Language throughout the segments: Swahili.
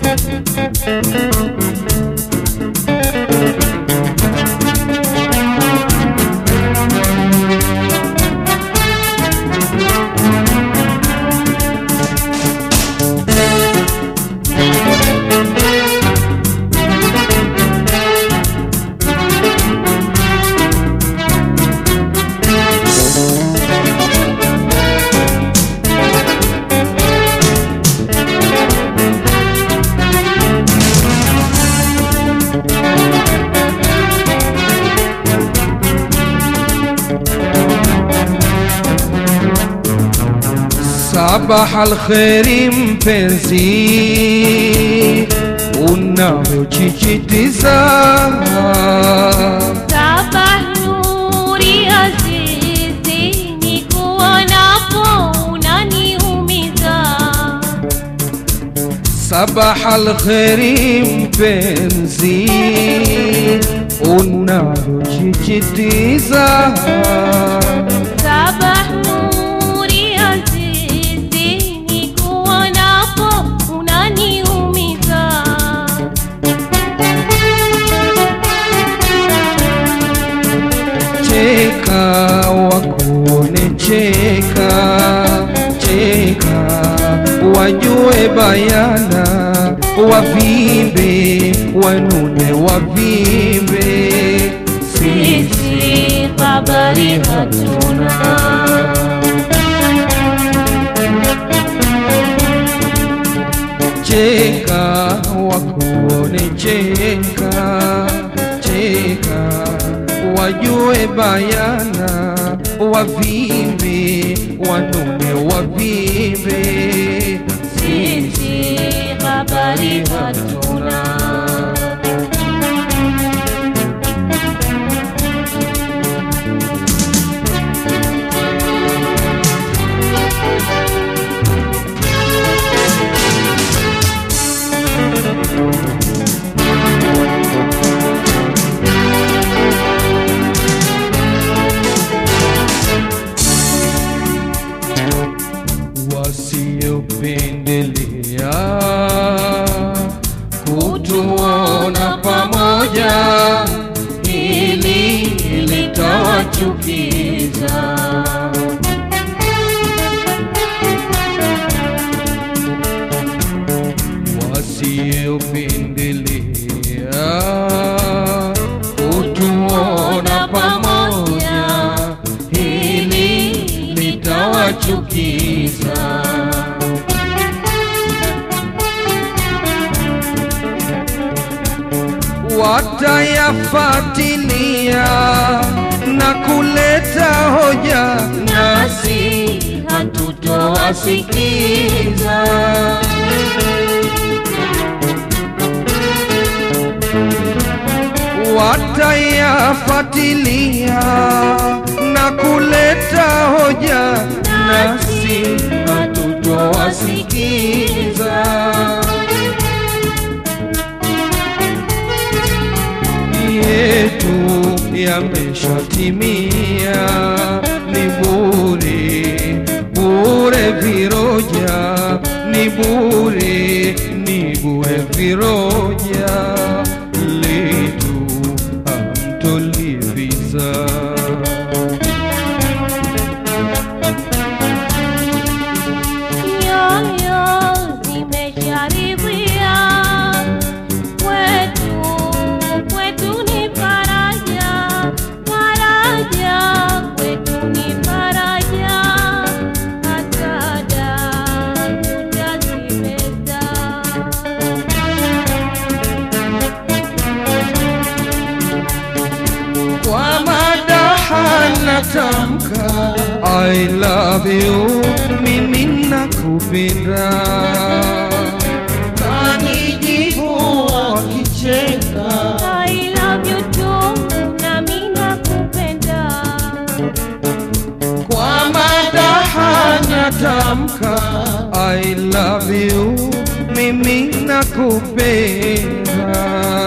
Sabaha alkheri mpenzi, unavyojijitiza Sabah nuri azizi, ni kuonapo unaniumiza. Sabaha alkheri mpenzi, unavyojijitiza Sabah nuri azizi, ni kuonapo unaniumiza. cheka wakuone cheka cheka wajue bayana wavimbe wanune wavimbe Sisi habari hatuna. cheka wakuone cheka cheka wajue bayana wavimbe wanune wavimbe Sisi habari hatuna. wasiopendelea kutuona pamoja, hili litawachukiza. Wasiopendelea kutuona pamoja, hili litawachukiza. watayafatilia na kuleta hoja, Nasi hatutowasikiza. watayafatilia na kuleta hoja, nasi hatutowasikiza. yetu yameshatimia, ni bure bure viroja, ni bure ni bure viroja, letu hamtolipiza. Nyoyo zimesharidhia, kwetu kwetu ni faraja, faraja kwetu ni faraja, hata damu tutazimeza. kwa madaha natamka I love you, mimi nakupenda. Kanijibu wakicheka, I love you too, nami nakupenda. kwa madaha natamka I love you, mimi nakupenda.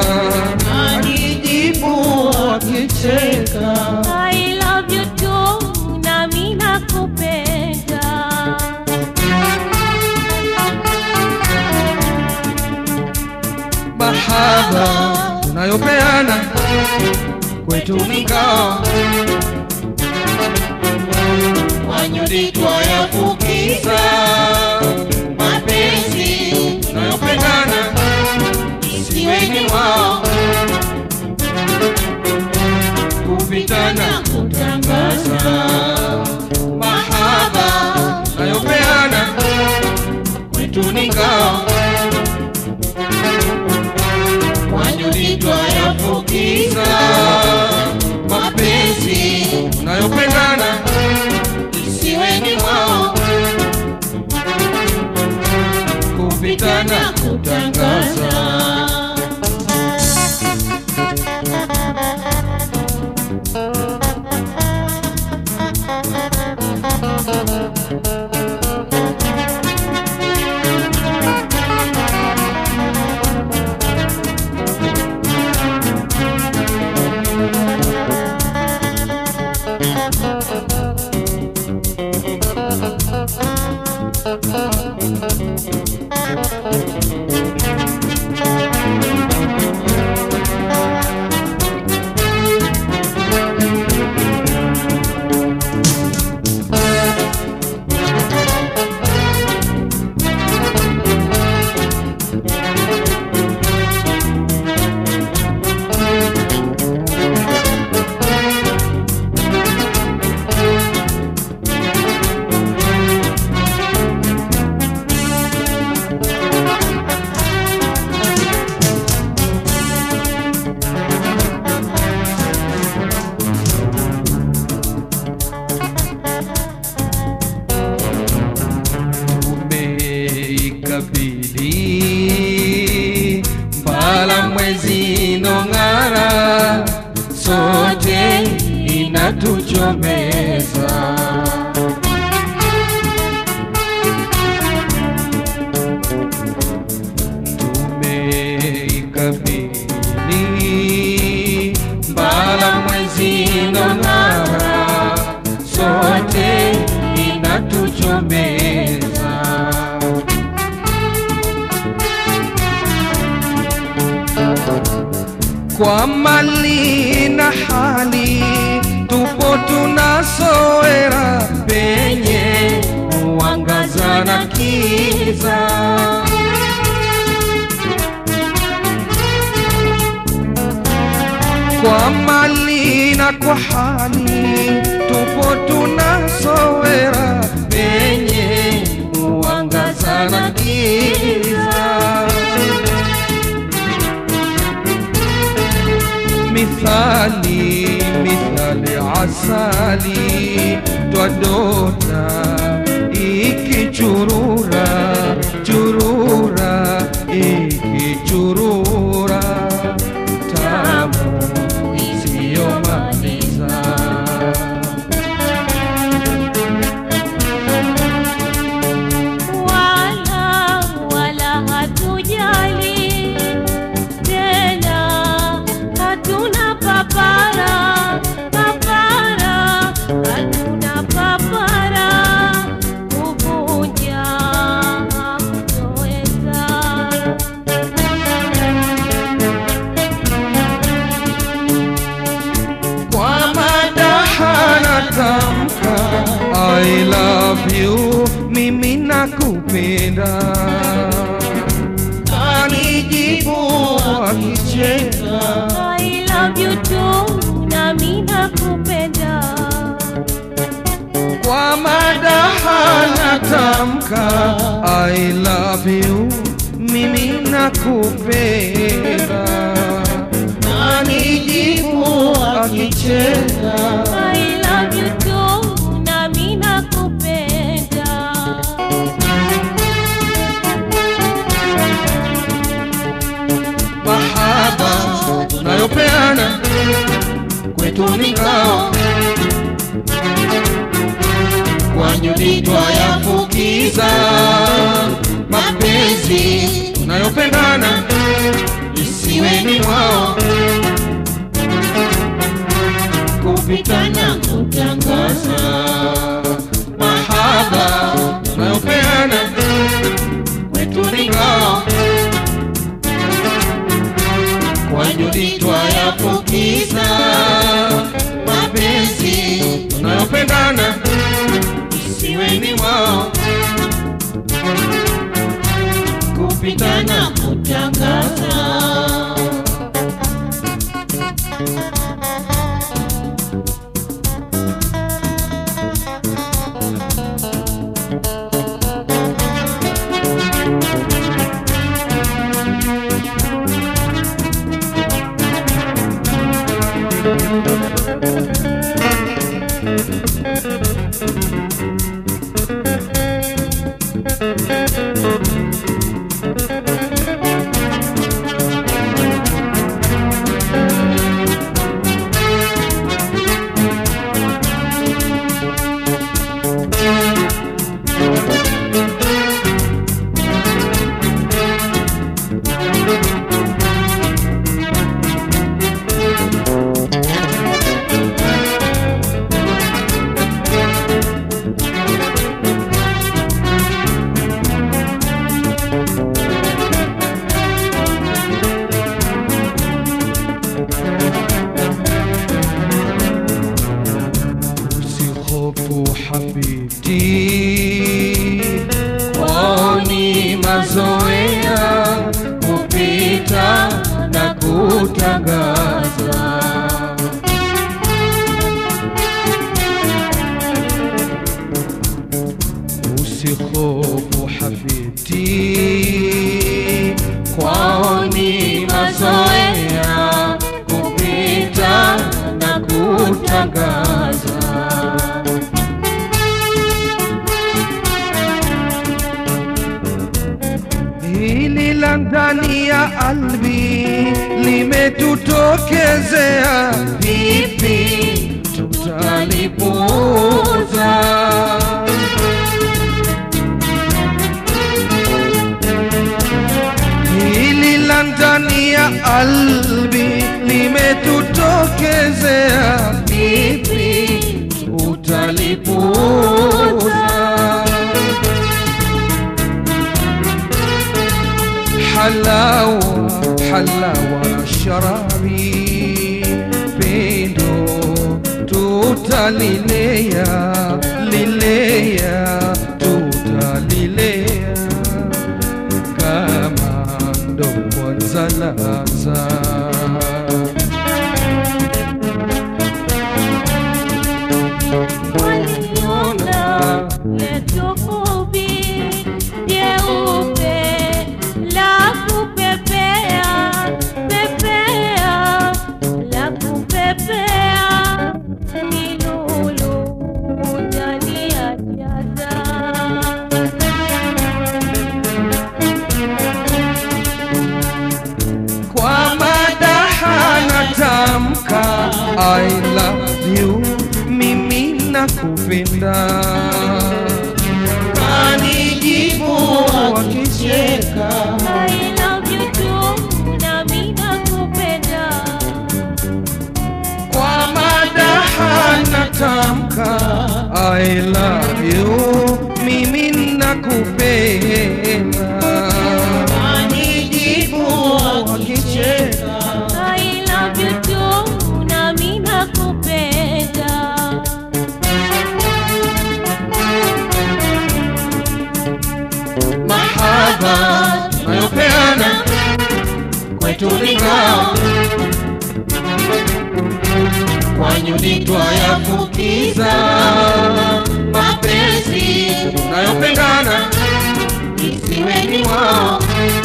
Kanijibu wakicheka I love you too, nami nakupenda. mahaba tunayopeana kwetu ni ngao wanyudi twayafukiza mapenzi tunayopendana isiweni wao kupitana kutangaza mahaba tunayopeana kwetu ni ngao wanyudi twayafukiza mapenzi tunayopendana isiweni wao kupitana kutangaza umeikabili mbala mwezi nong'ara sote inatuchomeza tumeikabili mbala mwezi nong'ara sote inatuchomeza kwa mali na hali tupo tunasowera penye mwangaza na kiza kwa mali na kwa hali tupo tunasowera penye mwangaza na kiza mithali mithali asali twadota ikichurura churura ikichurura tamu isiyomaliza wala wala hatujali tena, hatuna papara papara, hatuna papara kuvunja kutoweza. kwa madaha natamka I love you, mimi nakupenda. Anijibu akicheka I love you too, nami nakupenda. kwa madaha natamka I love you, mimi nakupenda. Anijibu akicheka I love you too, nami nakupenda. mahaba tunayopeana kwetu ni ngao wanyudi twayafukiza mapenzi tunayopendana isiweni mwao kupitana kutangaza mahaba tunayopeana kwetu ni ngao wanyudi twayafukiza mapenzi tunayopendana isiweni mwao kupitana kutangaza usihofu habibti kwani mazoea kupita na kutangaza usihofu habibti kwani mazoea kupita na kutangaza hili la ndani ya albi limetutokezea, vipi tutalipuuza? Hili la ndani ya albi limetutokezea, vipi tutalipuuza? حلاوة حلاوة شرابي بيندو توتا ليليا ليليا توتا ليليا كمان دو زلازا Waliona letu fupi jeupe la kupepea pepea la kupepea ni lulu ndani ya jaza kwa madaha natamka I love you, mimi nakupenda. Kanijibu wakicheka I love you too nami nakupenda kwa madaha natamka I love you, mimi nakupenda. Kanijibu wakicheka I love you too nami nakupenda mahaba nayopeana kwetu ni ngao wanyudi twayafukiza mapenzi nayopendana isiweni mwao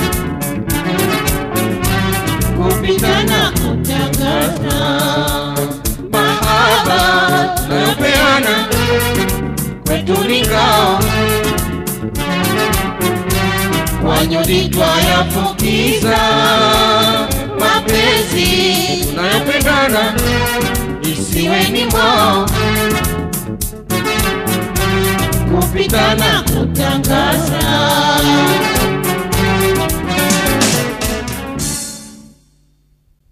kupitana kutangaza mahaba nayopeana kwetu ni ngao wanyudi twayafukiza mapenzi nayopendana isiweni mwao kupitana kutangaza